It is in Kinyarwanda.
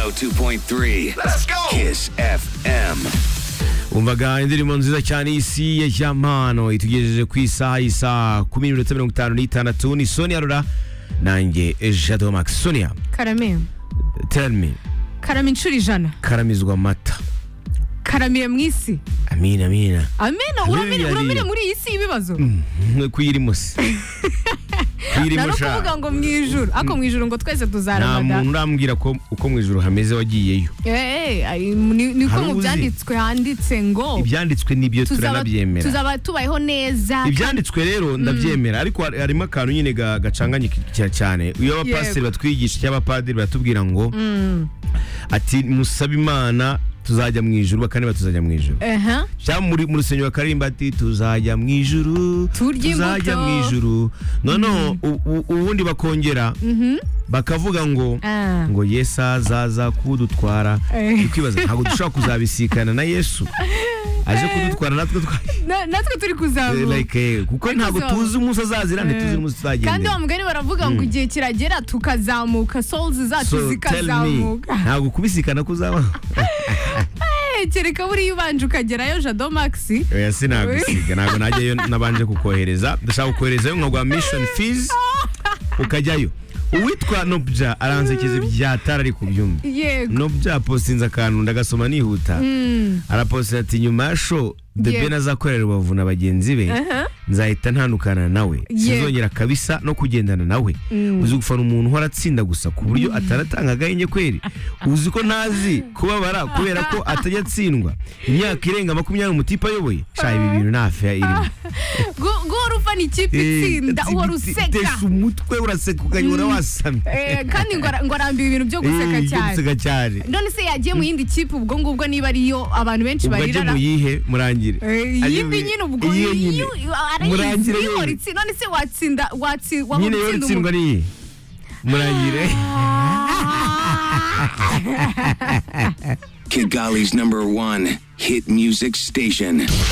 102.3 Let's go! Kiss FM. umvaga indirimbo nziza cyane isi ya jamano itugejeje ku isaha y'isaha kumi n'iminota mirongo itanu n'itandatu ni sonia rura nanjye jado max sonia karame tell me karame inshuro ijana karamizwa amata karamire mu isi amina amina amena uramire Biriya uramire ni- muri iyi si y'ibibazo kuyirimo se kuyirimo nari ukuvuga sha ngo mu ijuru ariko mu ijuru ngo twese nta tuzaramaga muntu urambwira ko uko mu ijoro hameze wagiyeyo Eh, eh, ari- ni- niko Hari mu uzi? byanditswe handitse ngo ibyanditswe n'ibyo tuzaba turanabyemera tuzaba tubayeho neza ibyanditswe rero ndabyemera ariko har- harimo akantu nyine ga- gacanganye ki- cya- cyane iyo abapasiteri Yego. batwigisha cyangwa abapadiri batubwira ngo ati musabe imana tuzajya mu ijuru bakaneba tuzajya mu ijuru Aha. cyangwa muri mu rusengero bakaririmba ati tuzajya mu ijuru Turya tuzajya imbuto." mu ijuru noneho u- u- ubundi bakongera bakavuga ngo Ah. ngo yesu azaza kudutwara Eh. turi kwibaza ntabwo dushobora kuzabisikana na yesu aje kudutwara natwe twa Na- natwe turi kuzamuka like eh, kuko Ariko ntabwo zo- tuzi umunsi azazira ntituzi umunsi kandi tuzagendera wa mugani baravuga ngo igihe kiragera tukazamuka souls zacu tell me zikazamuka ntabwo kubisikana kuzabaho Eh, kereka buriya ubanje ukagerayo jado maxi oya sinagusiga ntabwo najyayo nabanje kukohereza ndashaka kukoherezayo nka rwa mission fees ukajyayo uwitwa nobya aransekeza ibyatara ari kubyumva yego nobya apostinze akantu ndagasoma nihuta arapostinze ati nyuma ya show the Yego. ben azakorera rubavu na bagenzi be nzahita ntandukana nawe sinzongera kabisa no kugendana nawe uzi gufana umuntu uhora atsinda gusa ku buryo ataratanga agahenge kweri uzi ko ntazi kubabara kubera ko atajya atsindwa imyaka irenga makumyabiri umutipe ayoboye sha ibi bintu nta feya irimo Gu- guhora ufana ikipe itsinda uhora useka tesha umutwe uraseka ukanyura wasamye Eh, kandi ngo ara- ngo arambiwe ibintu byo guseka Eh, cyane guseka cyane none se yagiye mu yindi kipe ubwo ngubwo niba ariyo abantu benshi ubwo ajye barirana mu yihe murangire Eh, Ajye mu- yimbi nyine ubwo iyihe nyine? iyo- iyo- arayizi, Murangire iyo yewe. ritsi- none se watsinda watsi waba nyine yo utsinda ritsindwa umuntu? n'iyi murangire Kigali's number one hit music station.